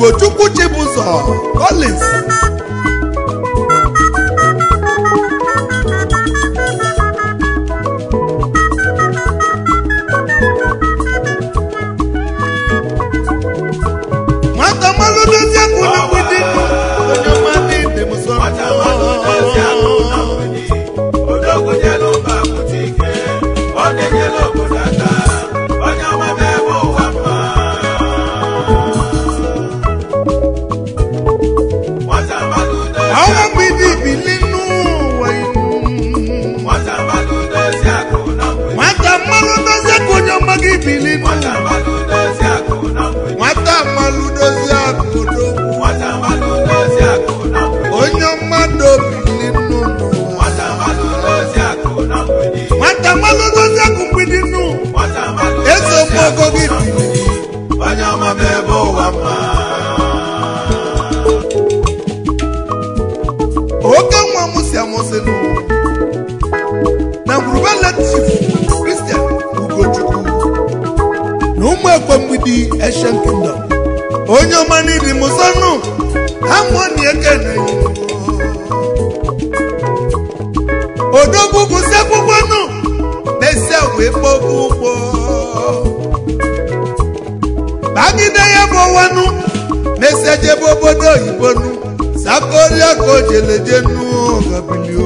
ugochukwu chibụzọ collins nwata mmalụ dozie akụ na mgbidi onye ọma n'ide m sọ Nwata mmadụ dozie akụ na mgbidi, odogwu nyelu mba pụta ike, ọ na-enyelu obodo aka, onye ọma bụ ebe ụwa mma. Nwata mmadụ dozie ọnwa akụ mgbidi bili n'ụwa inu Nwata mmadụ dozie akụ na mgbidi, nwata mmalụ dozie akụ onye ọma gị bili nwata n'ụwa mmadụ dozie akụ na mgbidi, nwata mmalụ dozie akụ odogwu nwata mmadụ dozie akụ na mgbidi, onye mmadụ bili n'ụwa nwata mmadụ dozie akụ na mgbidi, nwata mmalụ dozie akụ mgbidi n'ụwa nwata mmadụ eze dozie omogo akụ gị na bili mgbidi, onye ọma bụ ebe ụwa mma. oke nwa m si amụsị n'ụwa na ngwurube chief kristian ugochukwu na ụmụ ekwe mgbidi eshen kingdom onye ọma n'idi mụsọnụ amụọni eke na odogwu gụsị akwụkwọ nụ na-esi wee kpọgo ụgbọ bagide ya bụ ọwanụ na-esi ejebe obodo oyibo nụ sakoria ka o jeleje nụ gabilio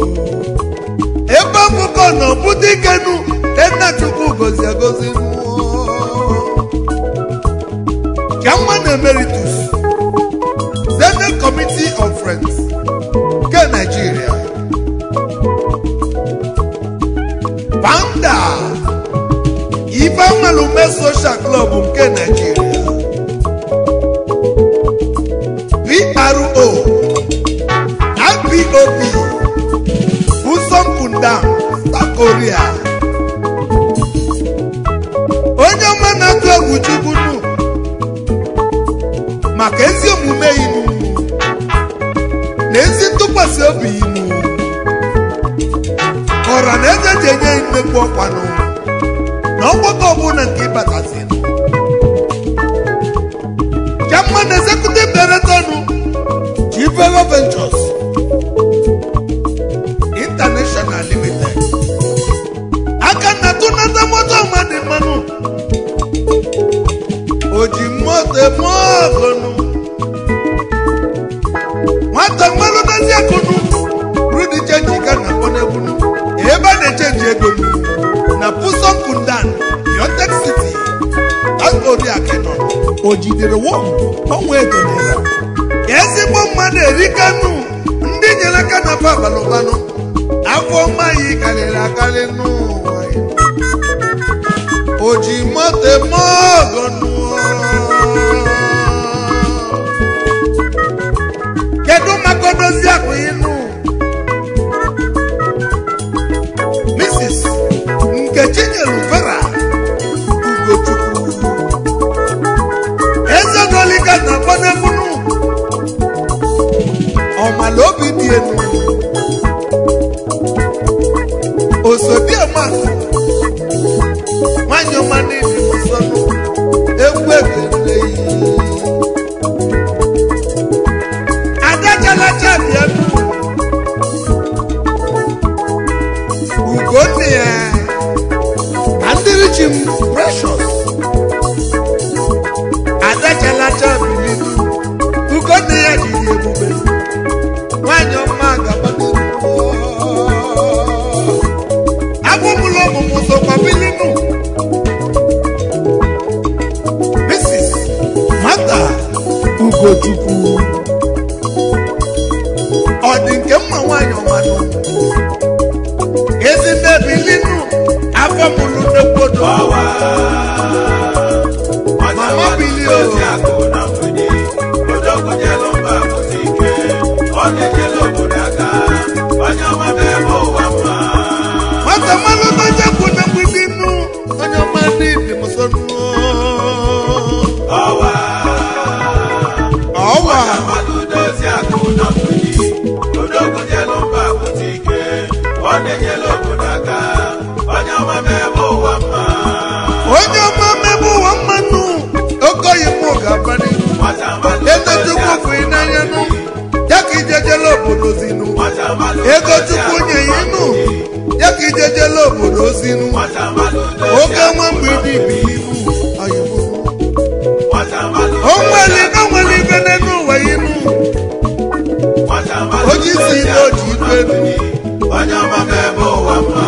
ebe ọkụkọ na ọbụdị ikenu tena chukwu gozi agozi nụ ka mma na emeritus senate committee of friends nke nigeria founder ifeanwalume social club nke nigeria pro ipob busompundam south korea onye ọma na-atụ egwu chukwu nụ maka ezi omume inu na ezi ntụkwasị obi inu ọra na eze ji enye nnekwu ọkwanụ na ọgbakọ ọbụla nke ịbatazi chairman executive director nụ chivelo ventures international limited aka na tụnata moto mmadụ mmanụ oji moto eme ọgụnụ nwata mmanụ dozi akụnụ rudi chenji ka na kpọnegbunu ebe a na-echenji ego nụ na puson kundan biotek city agoriakenọ o jidere wọm ọnwa ego naira ezigbo mmadụ erikanụ ndị nyere aka na fa abalụbanụ afọ ọma yi karịrị akarị n'ụwa ya. o ji moto eme ọgọ kedu maka odozi akụ ịnụ mrs nkechi nyere vera ugochukwu eze dolika na kpọnebunu ọmala obi dị elu osodiema nwanyị ọma n'ịdị nsọnụ egwu ekele yi adachalacha bịanụ ugonna ya na ndị richi m precious adachalacha bilinu ugonna ya jiri ebube nwanyị ọma gabadoro agbụmụlọ ọmụmụ sokwa bilinu mrs mata ugochukwu ọ dị nke mma nwanyị ọmanụ ezi nne bilinu afọ mụlụ n'ekwodo Ọwa. Mama Billy o. Dozie akụ na mgbidi, odogwu nyelu mba pụta ike, ọ na-enyelu obodo aka, onye ọma bụ ebe ụwa mma. nwata mmanụ n'onye kwụ na mgbidi nnu onye ọma ndị dị m so nnu Ọwa. ọwa Mmadụ dozie akụ na mgbidi, odogwu nyelu mba pụta ike, ọ na-enyelu obodo aka, onye ọma bụ ebe ụwa mma. onye ọma mmebe ụwa mmanụ okoyi mụ osinu nwata malụ oke nwa mgbidi bilibu oyibo nwata malụ onweli na onweli ibe n'elu ụwa inu nwata malụ oji si ibe oji ibu elu onye ọma m ebe ụwa mma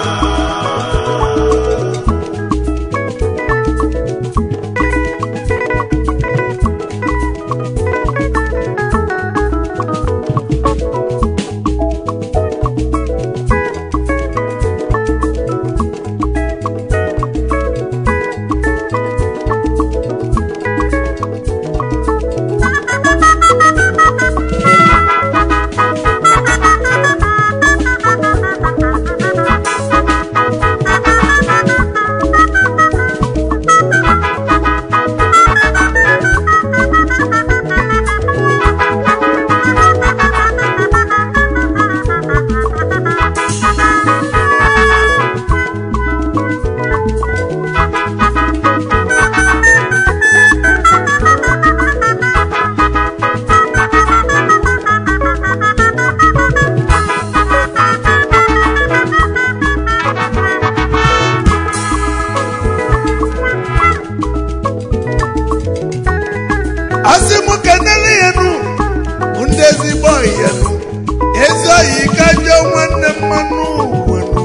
asị m kenele ya nu ndị ezigbo ya nu ezi oyi ka jọ nwanne mmanụ wenu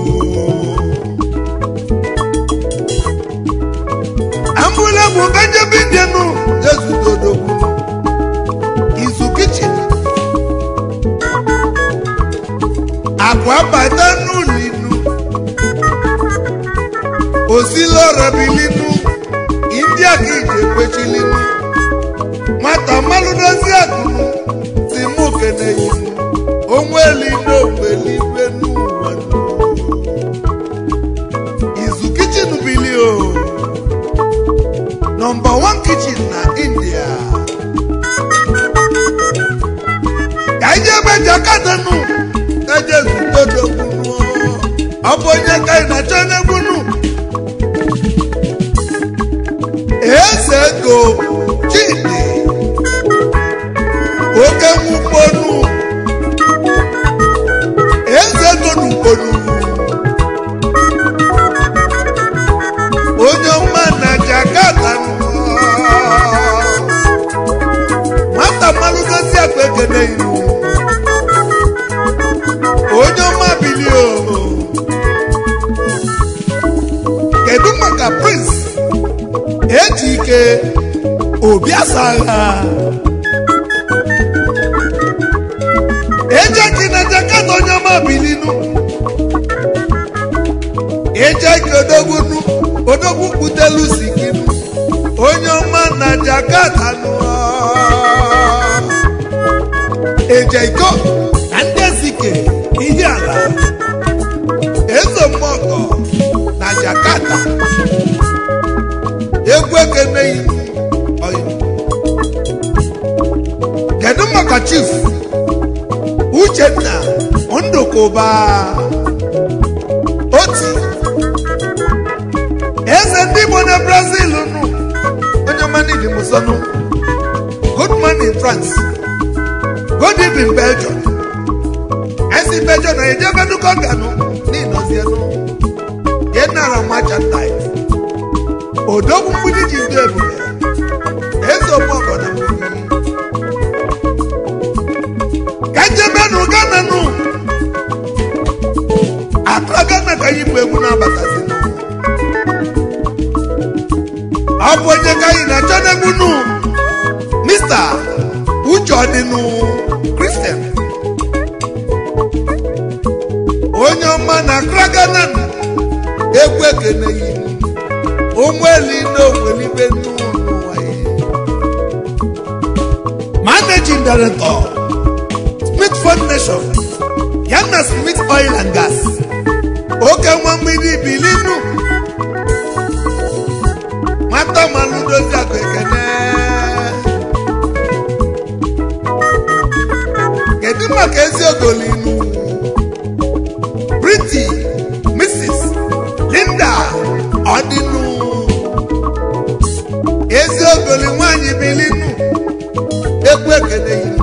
ambụla bụ ka njebe ndị nu ezudodogwu izu kichin akwa bata n'ụlọinu osilọrabilinu india ka ije kwechilinu nwata mmalụ dozi akụnụ si mụ kene yi onweli n'ogbeligwe n'ụwa nụ. izu kichin bili o nọmba 1 kichin na india ka ije ebe jakadanu eje zutodogbunu ọ bụ onye ka ị na-achọ n'egbunu eze ego chidi oke nwukponu eze ego n'ukponu onye ọma na jakarta nọ. nwata mmalụ dozi akpa ekene iru onye ọma bilio kedu maka prince eji ike obi asagha eje na jakarta onye ọma bilinu eje ike odogbunu odogwu kputelu sikinu onye ọma na jakarta nụ eje iko na ndị ezike ihe ala ezomọgọ na jakarta egwu ekeneghị ọyị. kedu maka chief uchenna ndụkụba oti eze ndị igbo na brazil nụ onye manidi musonu good man in france good evening belgium esi belgium na ejebenuko ganụ n'ịnọzienụ yenara merchandise odogwu mgbidi ji ndị ebube eze ọgbọgọ na mgbidi ka njebenụ gana nụ akra gana ka yipụ egwu na-abatazi nụ ọ bụ onye ka anyị na-achọ n'egwu nụ mista uche ọdịnụ kristian onye ọma na akra gana nụ egwu ekene yi onweli n'onwelibe n'ụwa ya managing director smith foundation ya na smith oil and gas oke nwa mgbidi bilinu nwata malụ dozi akụ ekene kedu maka ezi ogolinu briti mrs linda ọdịnụ ezi ogoli nwanyị bilinu ekwu ekele yi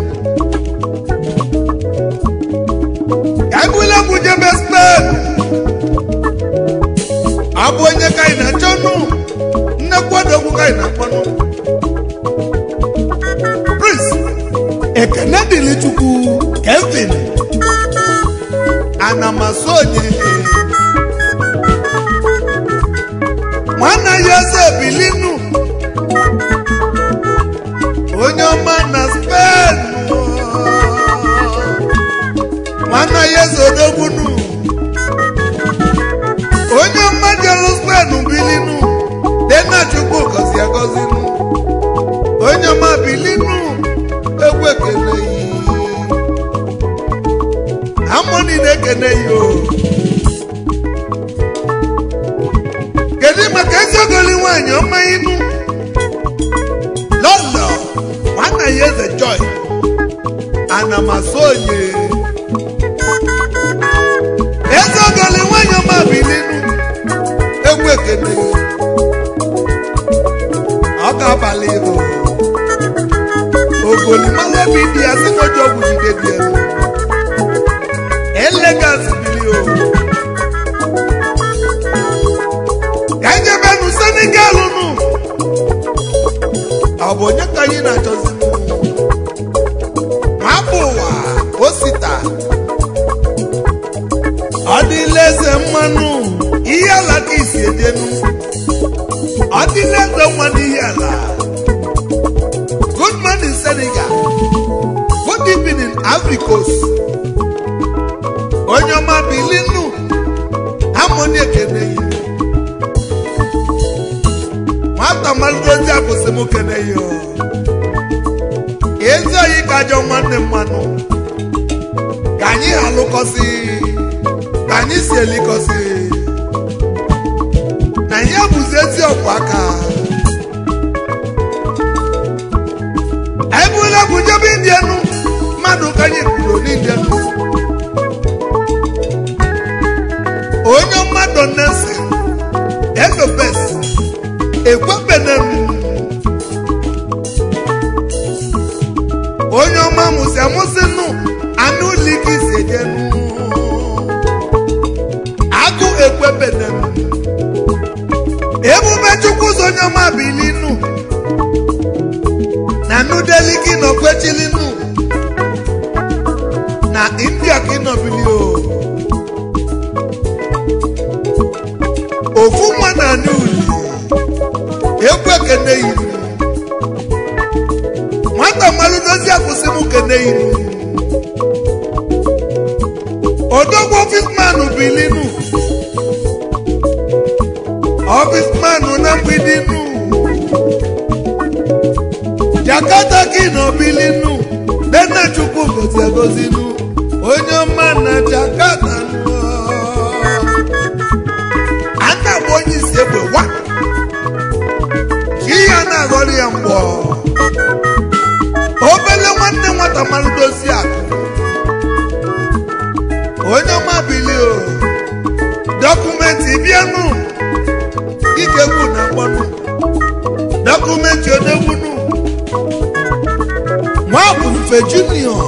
ka ebule bụ jebe spen ka ị na-akpọnụ prince ekene dịrị chukwu kevin anamasonye nwanne ya eze bilinu onye ọma na spen nwanne ya eze odogbunu onye ọma jelu spen bilinu dena chukwu gọzi agọzinu onye ọma bilinu egwu ekele yi amoni na-ekene ya o kedu maka eziogoli nwanyị ọma inu lọlọ nwanna ya eze joy anamasonye eziogoli nwanyị ọma bilinu egwu ekene ya ọ ga-abalị ibu ogolimalụ obi dị ya si n'oji ọgwụ jide dị elu elegas bili o ka anyị jebenu senegal nụ ọ bụ onye ka anyị na-achọzi mapụ ụwa osita ọ dịla eze mmanụ ihe ala ka isi ejenu ọ dịla eze nwa n'ihe ala good morning senegal good evening africos onye ọma bilinu amoni ekene yi nwata malụdozi akwụsị m kene yi o ezi oyi ka ajọ nwanne mmanụ ka anyị alụkọsị ka anyị si elikọsị na ihe bụzi ezi ọkwa aka anyị bụla bụ jebe indienu mmadụ ka anyị kwuru n'indienu onye mmadụ nesi efepes ekwebenem onye ọma mụsị amụsị nụ anụ ligi si ejenu agụ ekwebenem ebube chukwu ụzọ onye ọma bilinu na nudeli gị nọ kwechilinu na india gị nọ bilio ofu nwa na anị uli egwu ekene yiri nwata mmalụ dozi akwụsị m kene yiri odogwu ọfisman bilinu ọfisman na mgbidi nu jakata gị na obilinu dena chukwu gozi agozinu onye ọma na jakata nụ aka bụ onye isi egbe wa chi ya na-aghọrọ ya mgbọ obele nwanne nwata mmanụ dozi akụ onye ọma bili o dọkụmentị bịanụ ikegbu na mkpọnụ dọkụmentị odegbunu nwa bụ mfe junior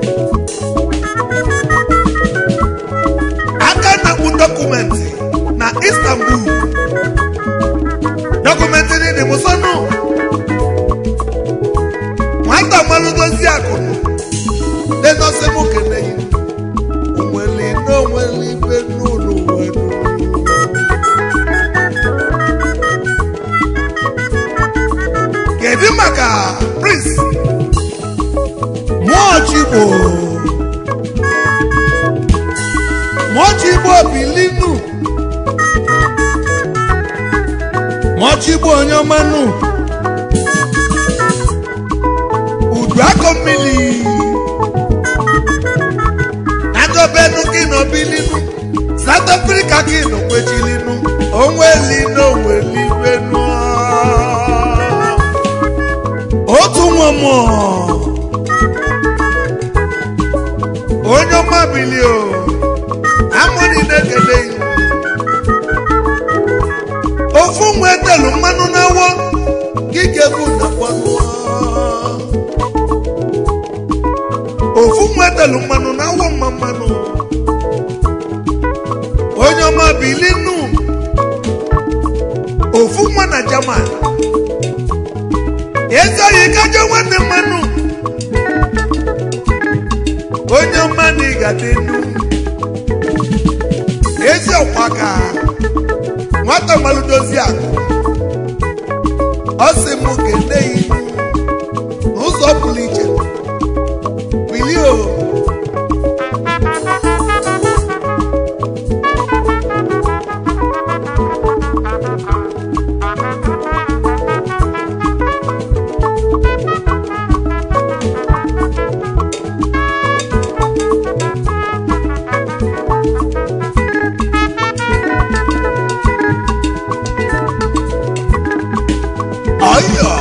aka na-akpụ dọkụmentị na istanbul dọkụmentị dị mụsọnụ nwata mmalụdozi akụnụ denọsị m keneghị onweli n'onweli ibe n'ụlọ wenu kedu maka prince mụọchigbo mụọchigbo bilinu mụọchigbo onye ọmanụ udu akọ mmiri agọbenu gị nọ bilinu south africa gị nọ kwechilinu onweli n'onweli benu otu nwa mmụọ onye ọma bili o amụrị na-ekele iwu ofu nwa etelu mmanụ n'awọ gị bụ na kwanụ ofu nwa etelu mmanụ n'awọ mma mmanụ onye ọma bili nụ ofu nwa na jaman ezoghị kajọ nwanne mmanụ onye mmanụ ịgade nnu ezi ọkwaka nwata malụdozi akụ ọ sị m kene ya ihu n'ụzọ pụrụ iche bilie o ọyọ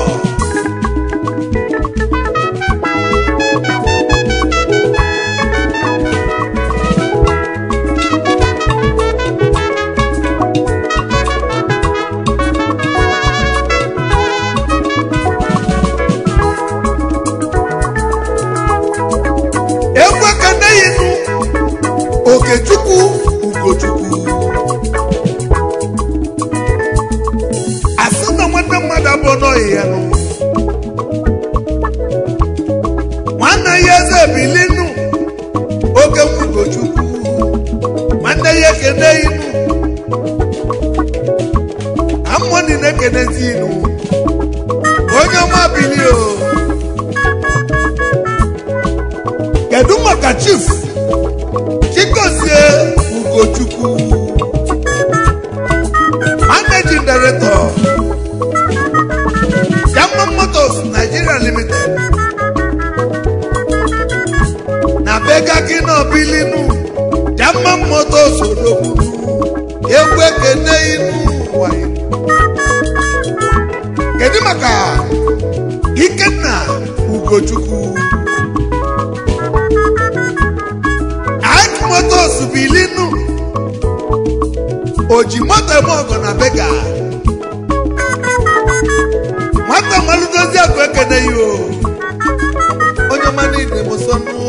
egwu ekeneyinu okechukwu ugochukwu asị na nwanne mmadụ abụọ n'ọyị ya nụ nwanne ya eze ebilinu oke mkwugochukwu nwanne ya ekene inu amụọni na-ekenezi inu onye ọma bili o kedu maka chief chikozie ugochukwu managing director German Motors Nigeria Limited na bega gị na bilinu German Motors odogburu egwu ekene inu ụwa ya. kedu maka Ikenna Ugochukwu Ike Motors bilinu oji moto eme ọgọ na bega nwata malụdozi akụ ekene ya o onye ọma niile m sọ nụ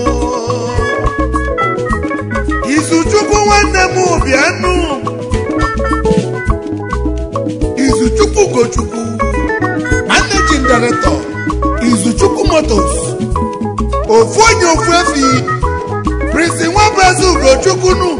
izuchukwu nwanne m bịanụ izuchukwu gochukwu managing director izuchukwu motos ofu onye ofu efi prince nwabezi ugochukwu nụ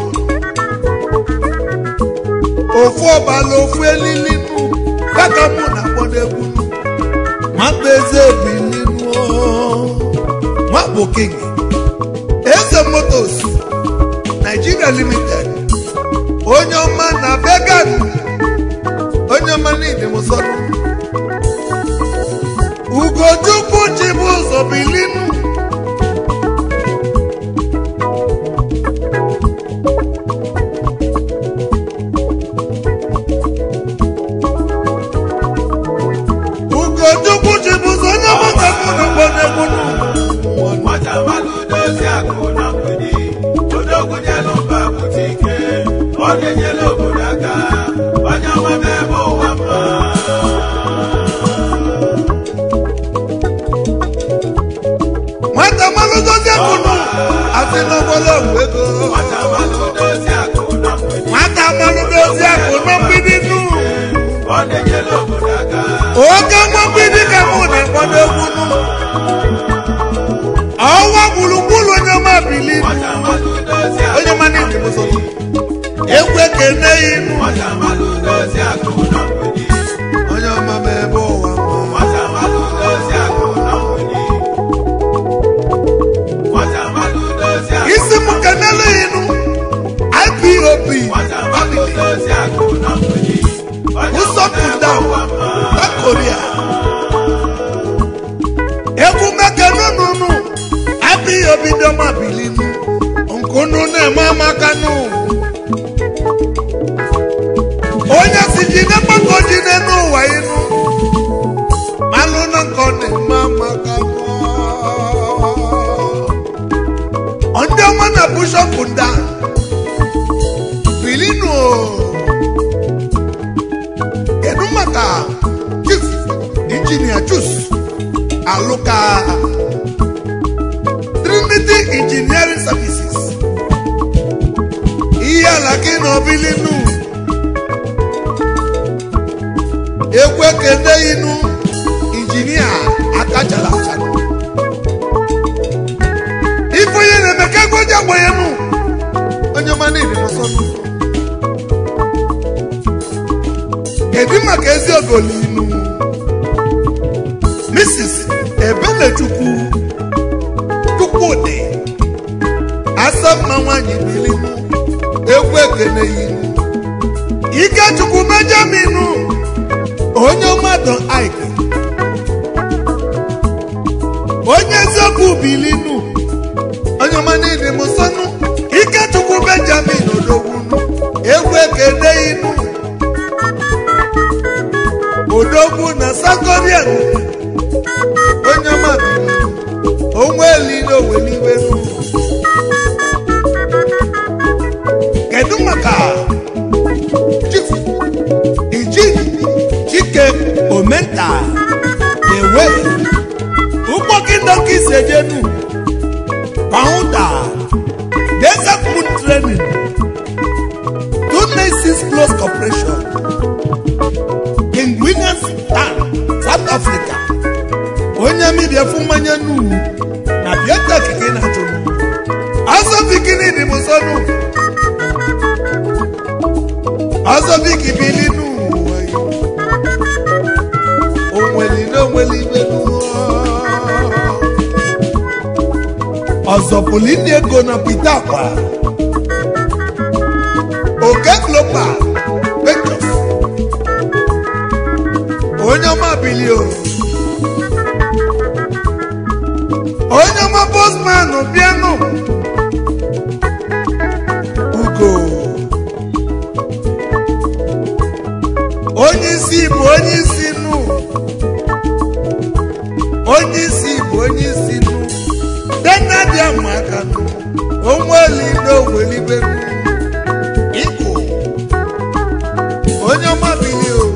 ofu ọbala ofu elili nụ kaka mụ na akpọdegwu nụ nwata eze ebilinu nwabụ king eze motos nigeria limited onye ọma na vegan onye ọma niile mụsọrọ ugochukwu chibu ụzọ bilinu ugochukwu chibu ụzọ onye ọma ka mụ na akpọdegwu nụ nwata mmalụ dozie akụ na mgbidi odogwu nyelu mba pụta ike ọ na-enyere obodo aka onye ọma n'ebe ụwa mma nwata malụdozi akụnụ asị n'ọgbọlọ ọgwụ ego nwata mmalụ dozie akụ na mgbidi nwata malụdozi akụ na mgbidi nụ ọ na-enyere obodo aka oge nwa mgbidi ka mụ na-ekpọdo egwu nụ ọnwa gburugburu onye ọma bili nwata mmalụ dozie akụ onye ọma niile mụsọ egwu ekene inu nwata mmalụ dozie akụ na mgbidi onye ọma ma ebe ụwa mma. nwata mmalụ dozie akụ na mgbidi nwata mmalụ dozie akụ isi m kenelu inu ipop nwata mmalụ dozie akụ na mgbidi onye ọma usọpụta n'ebe ụwa mma na koria egwu mekenununu ipop dọma bilinu nkunu na-eme amakanụ onye si ji na mgbakọ ji n'ụwa inu malụ na nke ọ na-eme amakanụ ndị ọma na bishọp nda bilinu kedu maka chief injinia chus alụka trinity engineering services ihe ala gị na obilinu egwu ekene inu injinia agbanyenụ onye ọma niile n'ụsọnụ kedu maka ezi ogolinu mrs ebelechukwu chukwudị asọmma nwanyị bilinu egwu ekene yinu ikechukwu benjaminu onye mmadụ ike onye eziokwu bilinu onye ọma niile mụsọnụ ikechukwu benjamin odogwunu egwu ekene inu odogwu na sakorian onye ọma bilinu onwe elile oweliwenu kedu maka chief iji chike omenta ewe ụgbọ kindoki sejenu founder desert moon training two nations plus corporation king williams town south africa onye mibia fún mmanya n'uwu na biotek gị na-achụ ọzọ bikini dị m sọnụ ọzọ biki bili n'ụwa ya. onweli na onweli ibe n'ụwa ọzọ pụlụ ndị ego na pita akwa oke global ventures onye ọma bili o onye ọma bosman bịanụ ugo onye isi bụ onye isi nụ onye isi bụ onye isi nụ denadịa maka nụ onweli n'owelibe nụ ịkụ onye ọma bili o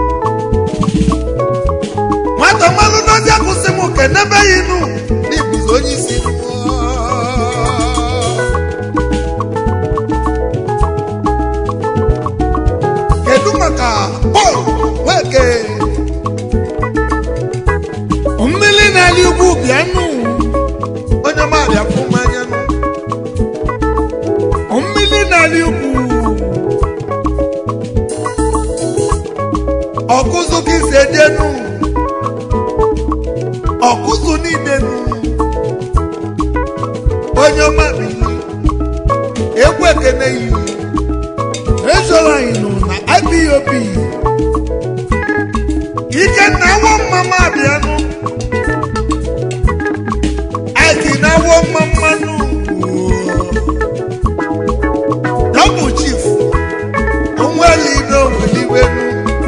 nwata mmanụ dozi akwụsị m kenebeghị nụ n'ibuzi onye isi nụ kedu maka pọl nweke mmiri na-ali ugwu bịanụ onye ọmabịa fụ mmanya nụ mmiri na-ali ugwu ọkụzụ ka isi ejenu ọkụzụ niile nụ onye ọmabịa egwu ekene yi ezoro anyị nụ na IPOB ikenna awọ mmama abịanụ aiki na awọ mmammanụ dọbụ chief onweli n'oweliwenu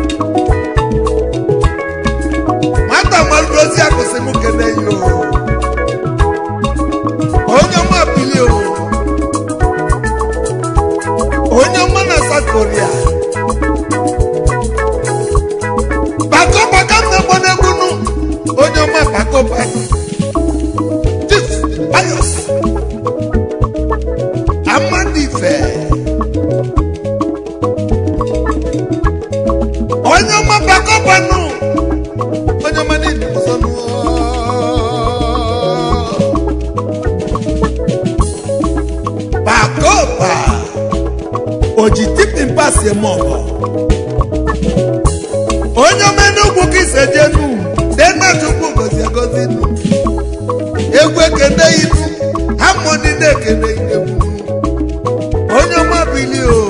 nwata malụdozi akwụsị m kene yo onye ọma bili o onye ọma na South Korea bako baka m na-egbo n'egwunu onye ọma bako bako Chief Pius Amadife onye ọma bako banu onye ọma niile ọsọnụ bako ba oji tipi mpasi eme ọgọ onye ọma n'ugwu ka ise jenu dena chukwu gozi egozi nu egwu ekene inu hamoni na-ekene inegwu onye ọma bili o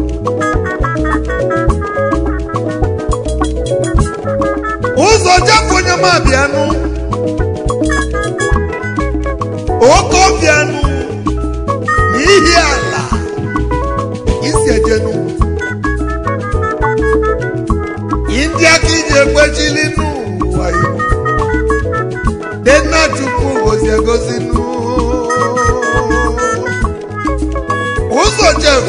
ụzọ japụ onye ọma bịanụ oke ọbịanụ n'ihi ala isi ejenu ndị aka iji ekwechili n'ụwa igbo dena chukwu gozi egozi nụ ụzọ jem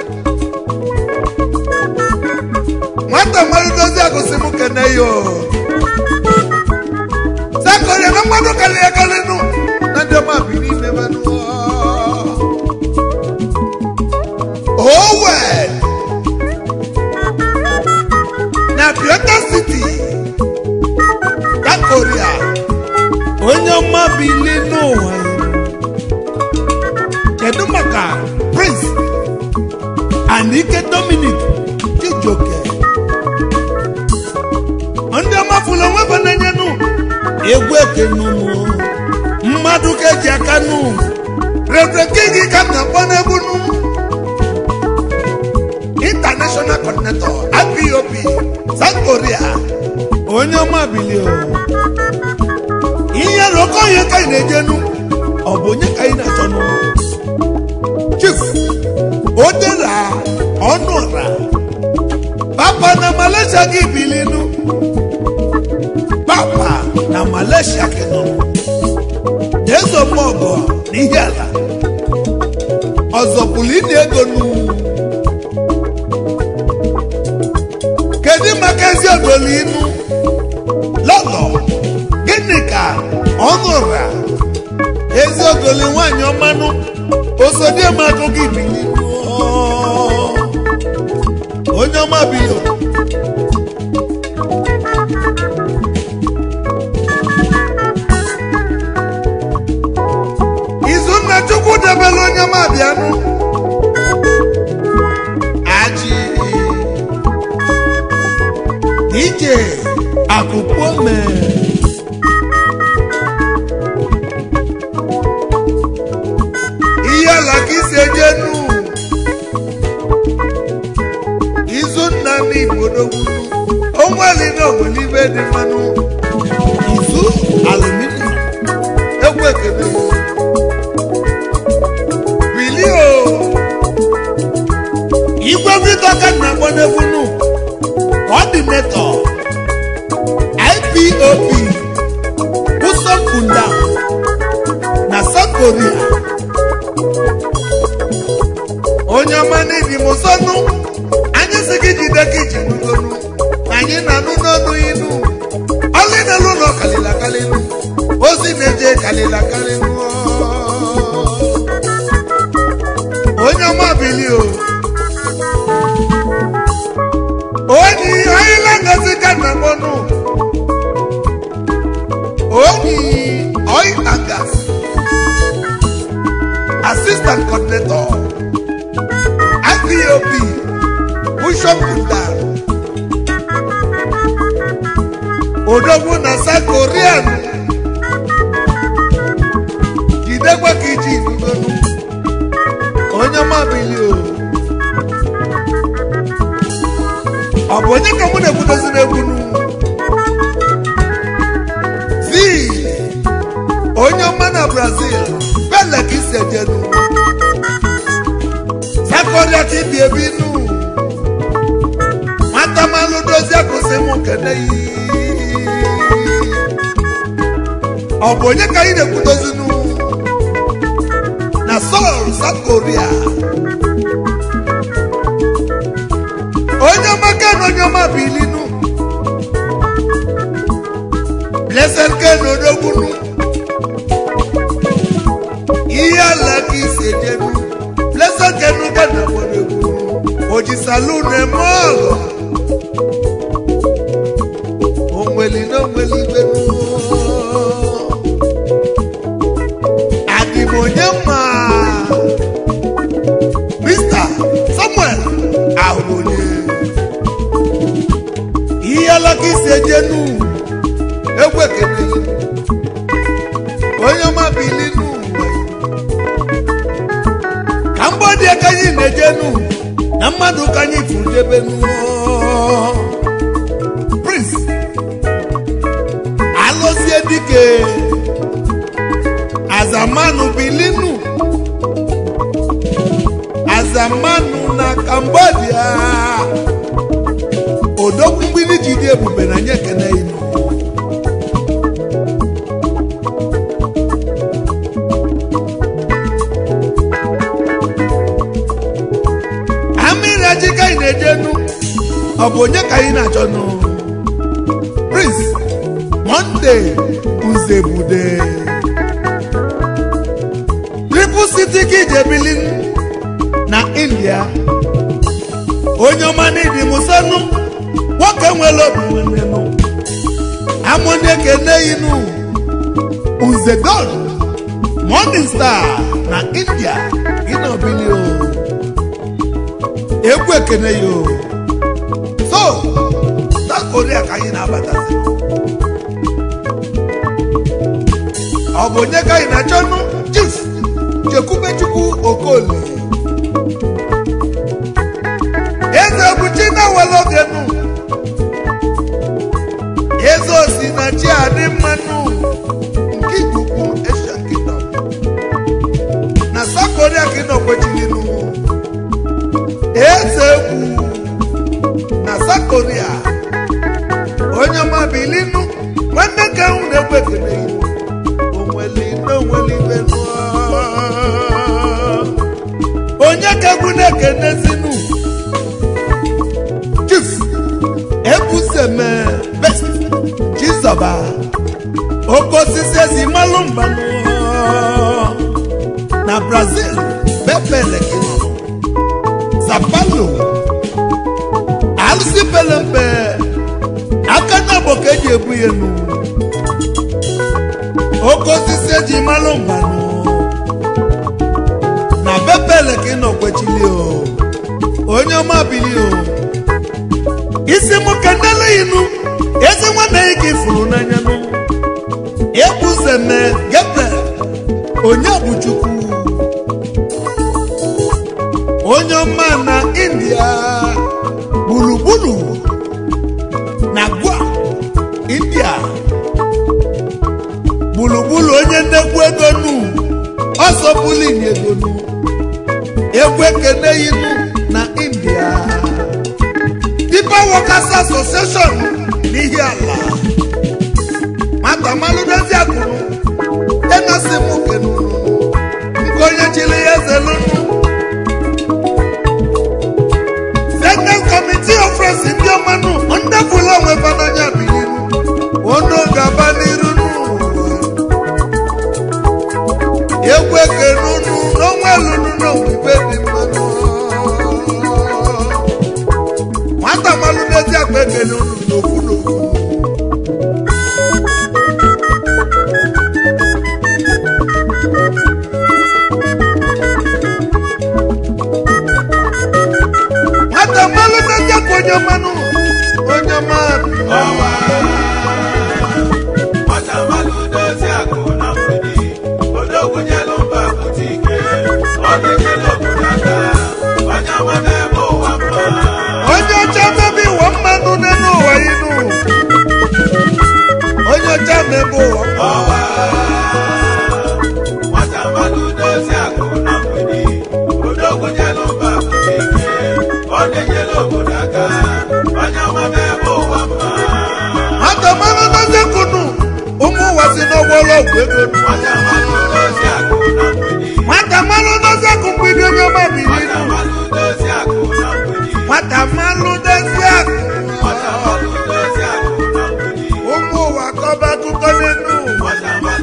nwata mmadụ dozi agụsị m kene yo sakoria na mmadụ kalị akali nụ na ndị ọma bi n'ime manụ Owen na Biota City ya Korea onye ọma bili n'ụwa kedu maka prince anike dominic chijioke ndị ọma fụlụ onwe bụ na-enyenụ egwu ekenụnụ mmadụ ka eji aka nụ reverend king ka m na-akpọ n'egwu nụ international coordinator IPOB south korea onye ọma bilio ihe rụkọ ihe ka ị na-ejenu ọ bụ onye ka ị na-achọ nụ chief odera ọnụra papa na malaysia gị bilinu papa na malaysia kenọ jezo mọgọ n'ihe ala ọzọ pụrụ ịdị ego nu kedu maka ezi ogolo inu lọlọ gịnị ka ọnụra ezi ogolo nwanyị ọmanụ osodiemagụ gị bilinu onye ọma bilo izunna chukwu debere onye ọma bịanụ aji ije akụkụ mee ihe ala ka isi ejenu izunna n'igbo n'ogwunu onweli na onwelibe dị mmanụ izu aluminium ekwe ekele bilio igwe vidio ka nna agba n'egwunu ọdịnetọ ipop usokunda na south korea onye ọma n'ibi m sọnụ anyị si gị jide ka iji n'ugonu anyị na-anụ n'ọnụ inu ọlị na-elu ụlọ kalịla kalịlụ ozi na-eje kalịla kalịlụ onye ọma bili o onyi anyị na-agazi ka na mọnụ onyi oil and gas assistant coordinator IPOB Bishop Kunda Odogwu na South Korean jidekwa ka iji ibugonu onye mabili o ọ bụ onye ka mụ na-ekwudozi n'egwunu zi onye ọma na Brazil pele ka isi ejenu sakọrịa ka ibi ebi nụ nwata malụ dozie kwụsị mụ kene yi ọ bụ onye ka anyị na-ekwudozi nụ na Seoul South Korea onye ọma ken onye ọma bilinu blessed ken odogbunu ihe ala ka isi ejenu blessed ken ka na gbọdọgbunu oji salon eme ọlọ onweli na onweli gbenu adịm onye ma Mr. Samuel ahụrụ onye ihe alaka isi ejenu egwu ekele onye ọma bilinu ka mgbọdị ka anyị na-ejenu na mmadụ ka anyị furu debenu prince alụzie dike azamanu bilinu azamanu na cambodia odogwu mgbidi ji dị ebube na nye ekene inu amịrị achị ka anyị na-ejenu ọ bụ onye ka anyị na-achọ nụ prince monde nzebude triple city ka ije bilin na india onye ọma n'ịdị musonu nwoke nwere obi nwenenụ amụnye kene inu nzedon morning star na india gị na obili o egwu ekene ya o so south korea ka anyị na-abatazi ọ bụ onye ka anyị na-achọ nụ chief chekwubechukwu okoli eze buchi na welogenu eze osi na chi adị mmanụ nke ikuku Asian Kingdom na South Korea ka ị nọ kwechilinu eze egwu na South Korea onye ọma bilinu nwanne ka ahụ na-egwu ekele ilu onweli n'onweli ibe nụọ onye ka egwu na-ekenezinu chief ebuseme best chizọba oke osisi ezi malụ mbanụ na brazil bepeleke zapalo alụsị pelempe aka na bụ ka eji ebu ya enu oke osisi eji malụ mbanụ na bepeleke nọkwechili o onye ọma bili o isi mụ ka nnele inu ezi nwanne ya ka ifuru n'anya nụ ebuzeme gabriel onye bụ chukwu onye ọma na india gburugburu na gwa india gburugburu onye ndekwu ego nu ọsọ bulin ego nu egwu ekene inu na india People Workers Association n'ihi ala mata malụdozi akụrụ enasi m kenu nke onye chiri ya ezelụnụ Senate Committee of Friends ndị ọmanụ ndị fụlụ onwe fananya bilinu onu gaba n'iru n'ụwa egwu ekene unu n'onwe lụnụ n'onwe ibe dị mmanụ nwata malụ n'ezi akpa ekele unu n'ofu n'ofu nwata malụ n'ezi akpa onye mmanụ onye mmanụ ọwa nwata mmalụ dozie akụ na mgbidi odogwu nyelu mba pụta ike ọ na-enyere obodo aka onye ọma na-eme ụwa mma onye ọcha mebe ịwọ mmanụ n'elu ụwa inu onye ọcha mebe ụwa mmanụ ọwa nwata mmalụ dozie akụ na mgbidi odogwu nyelu mba pụta ike ọ na-enyere obodo aka onye ọma na-eme ụwa mma nwata malụ n'ezi kunu ụmụ ụwa si n'ọgbọrọ ọgwụ ego nu nwata mmalụ dozie akụ na mgbidi nwata malụ n'ezi akụ mgbidi onye ọma biri nwata inu mmalụ dozie akụ na mgbidi nwata malụ n'ezi akụ nwata mmalụ dozie akụ na mgbidi ụmụ ụwa kọba akụkọ n'elu ụwa nwata mmalụ